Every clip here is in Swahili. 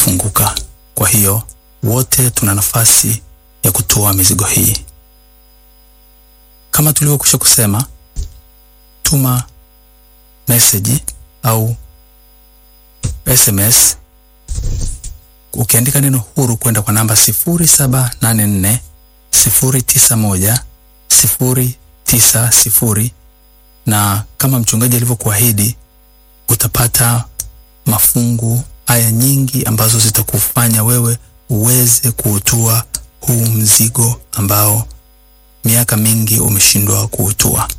utafunguka. Kwa hiyo wote tuna nafasi ya kutoa mizigo hii. Kama tulivyokwisha kusema, tuma meseji au SMS ukiandika neno huru kwenda kwa namba 0784 091 090 na kama mchungaji alivyokuahidi utapata mafungu aya nyingi ambazo zitakufanya wewe uweze kuutua huu mzigo ambao miaka mingi umeshindwa kuutua.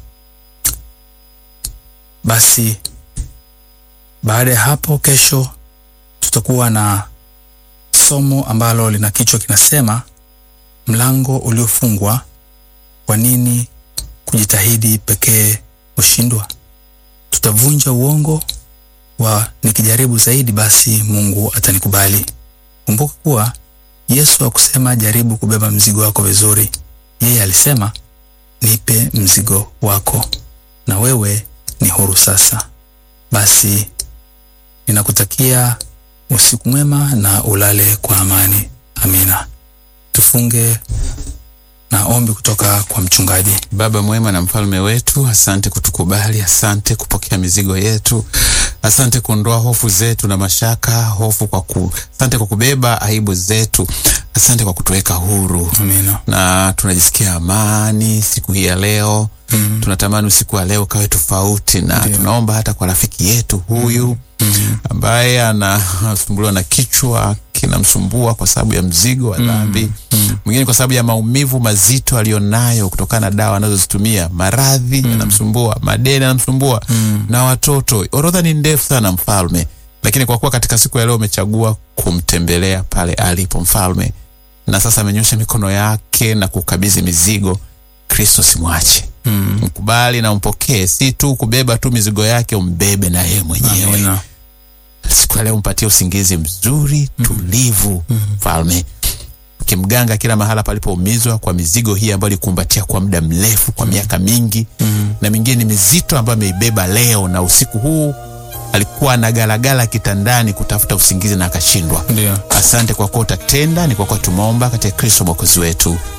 Basi baada ya hapo, kesho tutakuwa na somo ambalo lina kichwa kinasema mlango uliofungwa, kwa nini kujitahidi pekee hushindwa? Tutavunja uongo wa nikijaribu zaidi basi Mungu atanikubali. Kumbuka kuwa Yesu hakusema jaribu kubeba mzigo wako vizuri. Yeye alisema nipe mzigo wako, na wewe ni huru sasa. Basi ninakutakia usiku mwema na ulale kwa amani. Amina. Tufunge na ombi kutoka kwa mchungaji. Baba mwema na mfalme wetu, asante kutukubali, asante kupokea mizigo yetu, asante kuondoa hofu zetu na mashaka, hofu kwa ku, asante kwa kubeba aibu zetu, asante kwa kutuweka huru Amina. na tunajisikia amani siku hii ya leo. Mm. Tunatamani usiku wa leo kawe tofauti, na Ndiyo. tunaomba hata kwa rafiki yetu huyu ambaye anasumbuliwa na kichwa kinamsumbua kwa sababu ya mzigo wa dhambi, mwingine kwa sababu ya maumivu mazito aliyonayo kutokana na dawa anazozitumia, maradhi yanamsumbua, madeni yanamsumbua na watoto. Orodha ni ndefu sana, mfalme, lakini kwa kuwa katika siku ya leo umechagua kumtembelea pale alipo mfalme, na sasa amenyosha mikono yake na kukabidhi mizigo, Kristo simwache mkubali na umpokee, si tu kubeba tu mizigo yake, umbebe na yeye mwenyewe. Amina. Siku ya leo mpatie usingizi mzuri tulivu, mfalme ukimganga kila mahala palipoumizwa kwa mizigo hii ambayo alikumbatia kwa muda mrefu, kwa miaka mingi, na mingine ni mizito ambayo ameibeba leo, na usiku huu alikuwa anagalagala kitandani kutafuta usingizi na akashindwa. Ndio. Asante kwa kuwa utatenda, ni kwa kuwa tumeomba katika Kristo mwokozi wetu,